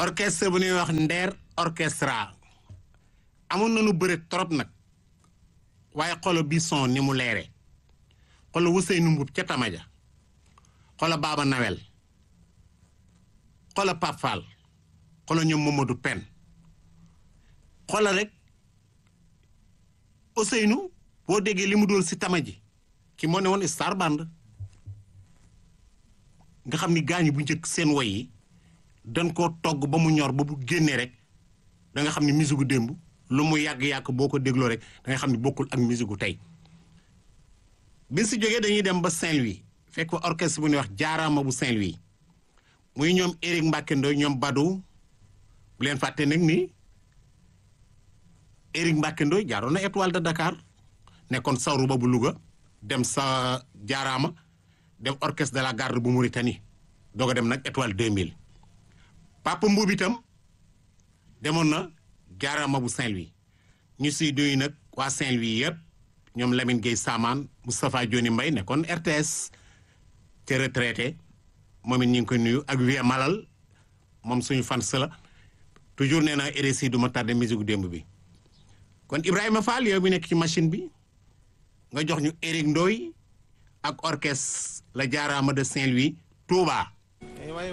orchestre bu ñuy wax Nder orchestra amoon nañu bëre trop nag waaye xolo bi son ni mu leere xolo Ousseynou Mboup ca Tamaja xolo Baba Nawel xolo Pape Fall xolo ñoom Mamadou Pen xolo rek Ousseynou boo déggee li mu doon si Tamaji ki moo ne woon Star Band nga xam ni gaañu bu njëkk seen woy yi dañ koo togg ba mu ñor ba bu génnee rek da nga xam ni musique gu démb lu mu yàgg-yàgg boo ko dégloo rek da nga xam ni bokkul ak musique gu tey bi si jógee dañuy dem ba Saint-Louis fekk fa orchestre bu ñuy wax jaaraama bu Saint-Louis muy ñoom Éric Mbacke Ndoye ñoom Badou bu leen fàtte nag ni Éric Mbacke Ndoye jaaroon na étoile de Dakar nekkoon sawru ba bu Louga dem sa jaaraama dem orchestre de la garde bu Mauritanie doog a dem nag étoile 2000 Papa Mbuub itam demoon na jaaraama bu Saint-Louis ñu siy doy nag waa Saint-Louis yëpp ñoom Lamine Gueye Samaan Moustapha Dioni Mbaye nekkoon RTS te retraité moom it ñu ngi koy nuyu ak Vieux Malal moom suñu fans la toujours nee naa RSI du ma tardé musique gu démb bi kon Ibrahima Fall yow mi nekk ci machine bi nga jox ñu Éric Ndoye ak orchestre la jaaraama de Saint-Louis Touba.